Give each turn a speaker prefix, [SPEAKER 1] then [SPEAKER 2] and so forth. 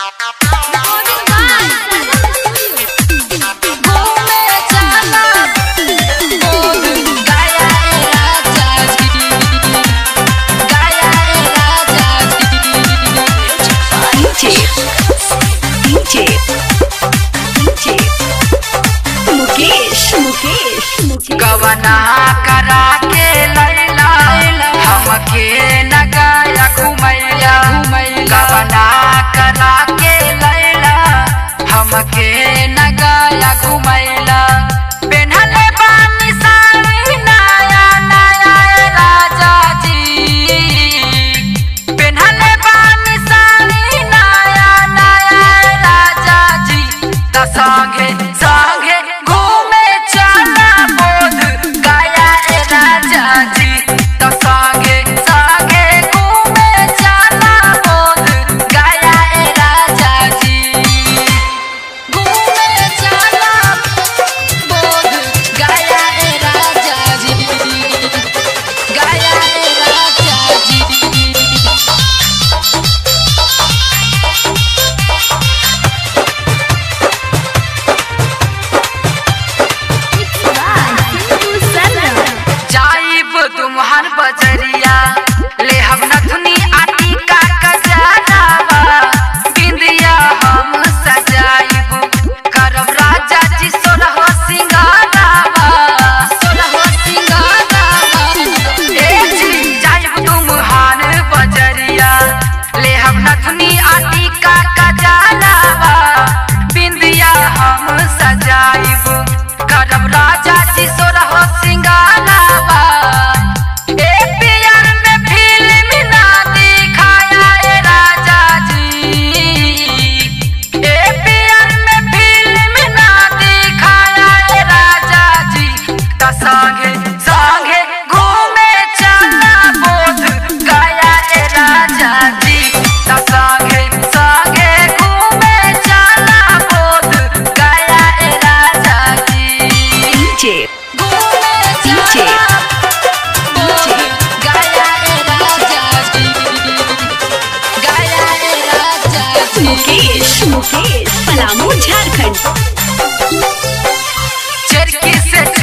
[SPEAKER 1] DJ DJ DJ Mukesh Mukesh Mukesh
[SPEAKER 2] कवना करा के लैला हमके नगाया घुमैला कवना करा के लैला हमके नगाया घुमैला पेन्हले बानी साड़ी नया नया राजा जी पेन्हले बानी साड़ी नया नया राजा जी त संगे संगे घूमे चला बोध गया ए राजा जी त संगे संगे घूमे चला बोध गया ए राजा जी घूमे चला बोध गया ए राजा जी गया ए राजा जी जाइब तुम्हार बजरिया ले हम नथुनी आटी का कजरावा बिंदिया हम सजाइब करब राजा जी सोलह सिंगारावा सोलह सिंगारावा ए जी जाइब तुम्हार बजरिया ले हम नथुनी आटी का कजरावा बिंदिया हम सजाइब करब राजा जी सोलह सिंगारावा ए पियर में फिल्म ना दिखाया ए राजा जी ए पियर में फिल्म ना दिखाया ए राजा जी त संगे संगे घूमे चला बोध गया ए राजा जी त संगे संगे घूमे चला बोध गया ए राजा जी
[SPEAKER 1] DJ
[SPEAKER 2] घूमे
[SPEAKER 1] DJ
[SPEAKER 2] चला बोध गया ए राजा जी गया ए राजा जी
[SPEAKER 1] मुकेश मुकेश पलामू झारखंड
[SPEAKER 2] चरखी से